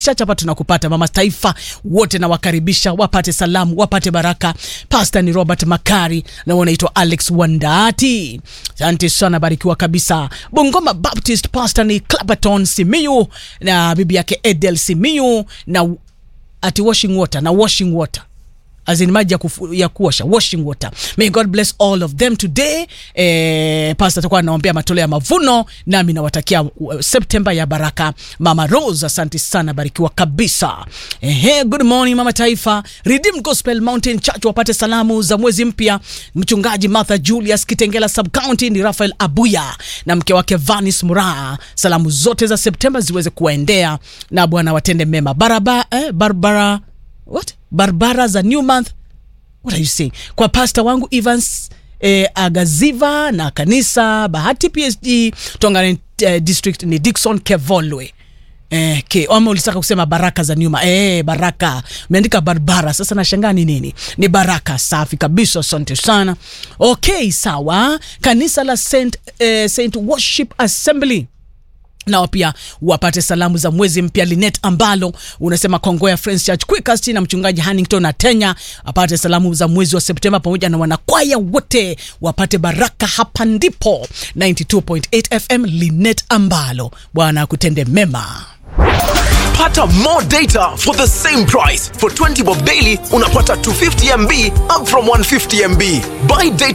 chache hapa tunakupata mama taifa wote nawakaribisha wapate salamu wapate baraka pasta ni robert makari na wanaitwa alex wandati asante sana barikiwa kabisa bungoma baptist pasta ni clapperton simiyu na bibi yake edel simiyu na ati washing water na washing water as in maji ya, kufu, ya kuosha washing water may god bless all of them today eh, pasta atakuwa anaombea matoleo ya mavuno nami nawatakia uh, septemba ya baraka mama rose asante sana barikiwa kabisa Ehe, good morning mama taifa redeemed gospel mountain church wapate salamu za mwezi mpya mchungaji martha julius kitengela subcounty ni rafael abuya na mke wake vanis muraa salamu zote za septemba ziweze kuwaendea na bwana watende mema baraba eh, barbara what barbara za new month what are you saying kwa pasta wangu evans eh, agaziva na kanisa bahati psg tongane eh, district ni dikson kevolwe Eh, ke ama ulitaka kusema baraka za nyuma eh, baraka umeandika barbara sasa nashangaa ni nini ni baraka safi kabisa asante sana okay sawa kanisa la saint, eh, saint worship assembly nao pia wapate salamu za mwezi mpya linet ambalo unasema kongoya friends church quickest na mchungaji hannington na tenya apate salamu za mwezi wa septemba pamoja na wanakwaya wote wapate baraka hapa ndipo 92.8 fm linet ambalo bwana akutende mema Pata more data for the same price. For 20 bob daily, unapata 250 MB up from 150 MB. Buy data